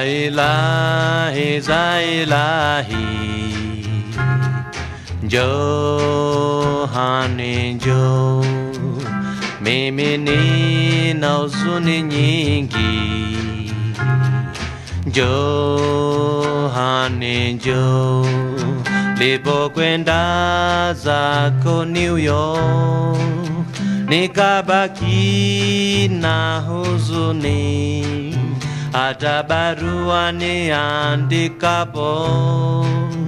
Zailahi, Zailahi, Johani Jo, mimi nina huzuni nyingi. Johani Jo, lipokwenda zako New York, nikabaki na huzuni hata barua niandikapo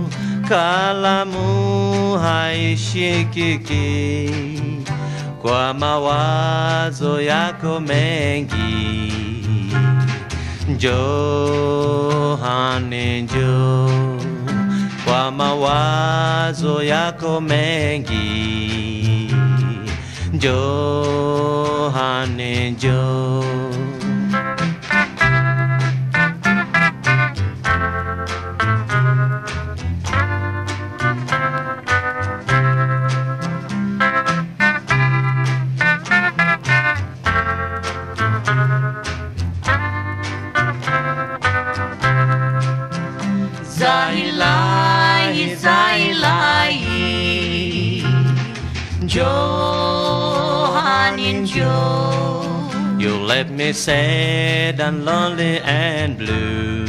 kalamu haishikiki kwa mawazo yako mengi. Johani njo kwa mawazo yako mengi. Johani njoo Zailahi, Zailahi, Johanin Jo. You left me sad and lonely and blue.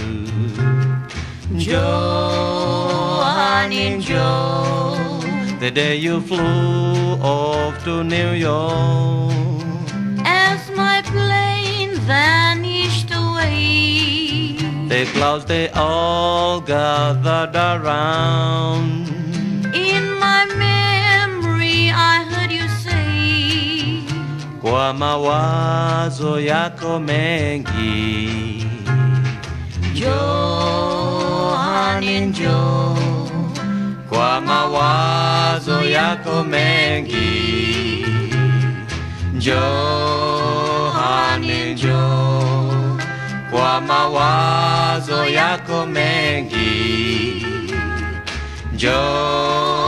Johanin Jo. The day you flew off to New York. As my plane vanished away, The clouds they all gathered around. in my memory I heard you say, Kwa mawazo yako mengi. Johanin Jo. Kwa mawazo yako mengi. Johani njoo kwa mawazo yako mengi. Njoo